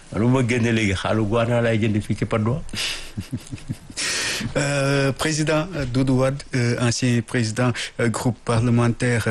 man bu ma génne léegi xaalu guwaanaa laay jënd fii ci Padois. Euh, président Doudou Wade euh, ancien président euh, groupe parlementaire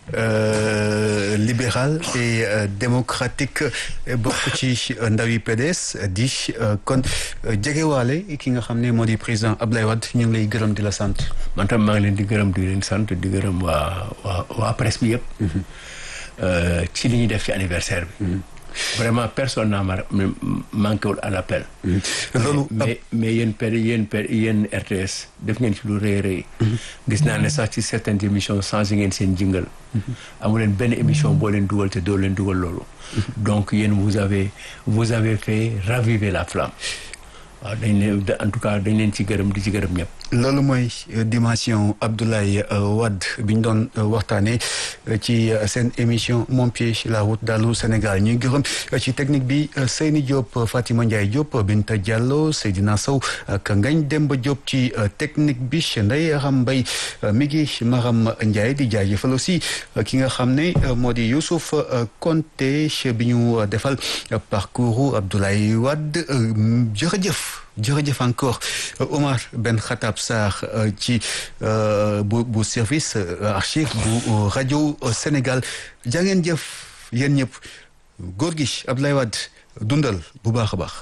libéral et démocratique bokk ci ndawi PDS di kon jegewaale ki nga xam ne moo di président Abdoulaye Wade ñu ngi lay gërëm di la sant. man tam maa ngi leen di gërëm di leen sant di gërëm waa waa waa presse bi yëpp. ci li ñuy def ci anniversaire bi. vraiment personne n'a manqué wul à l'appel loolu mais mais yéen per yéen per yéen RTS def ngeen ci lu rëy rëy gis naa ne sax ci certaines émissions changé ngeen seen jingle amu leen benn émission boo leen dugal te doo leen dugal loolu donc yéen vous avez vous avez fait raviver la flamme waaw dañ leen en tout cas dañ leen ci gërëm di ci gërëm ñëpp loolu mooy dimension Abdoulaye Wade bi ñu doon waxtaanee ci seen émission Mon pied la route dalu Sénégal ñuy gërëm ci technique bi Seyni Diop Fatima Ndiaye Diop Binta Diallo Seydina Sow ak Ngagne Demba Diop ci technique bi Ndeye Aram Mbaye mi ngi Maram Ndiaye di jaajëfal aussi ki nga xam ne moo di Youssouf Konté bi ñu defal parcours Abdoulaye Wade jërëjëf jërëjëf encore Omar Ben Khattab Sarr ci bu bu service archive bu rajo Sénégal jaa ngeen jëf yéen ñëpp góor gi Abdoulaye Wade dundal bu baax a baax.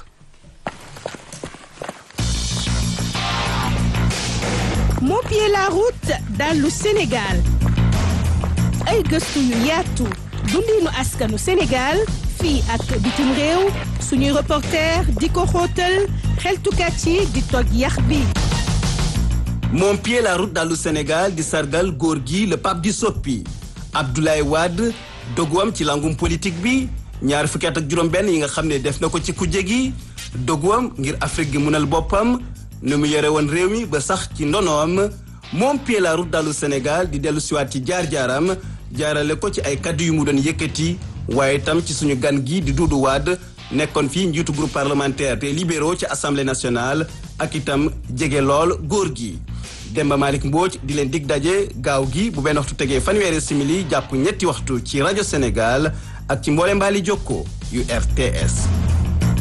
Mon pied la route dallu Sénégal ay gëstu yu yaatu dundinu askanu Sénégal fii ak bitim réew suñuy reporter di ko xóotal xeltukat yi di toj yax bi Mon pied la route dallu Sénégal di sargal góor gi le pape di soppi Abdoulaye Wade doguwam ci langum politique bi ñaar fukki at ak juróom benn yi nga xam ne def na ko ci kujje gi doguwam ngir Afrique gi munal boppam nu mu yore woon réew mi ba sax ci ndonoom Mon pied la route dallu Sénégal di dellu siwaat ci jaar-jaaram jaarale ko ci ay kaddu yu mu doon yëkkati waaye itam ci suñu gan gi di Doudou Wade nekkoon fii njiitu groupe parlementaire des libéraux ci assemblée nationale ak itam jege lool góor gi Demba Malick Mbodj di leen dig daje gaaw gi bu benn waxtu tegee fanweeri simili jàpp ñetti waxtu ci rajo Sénégal ak ci mboole mbaali jokko yu RTS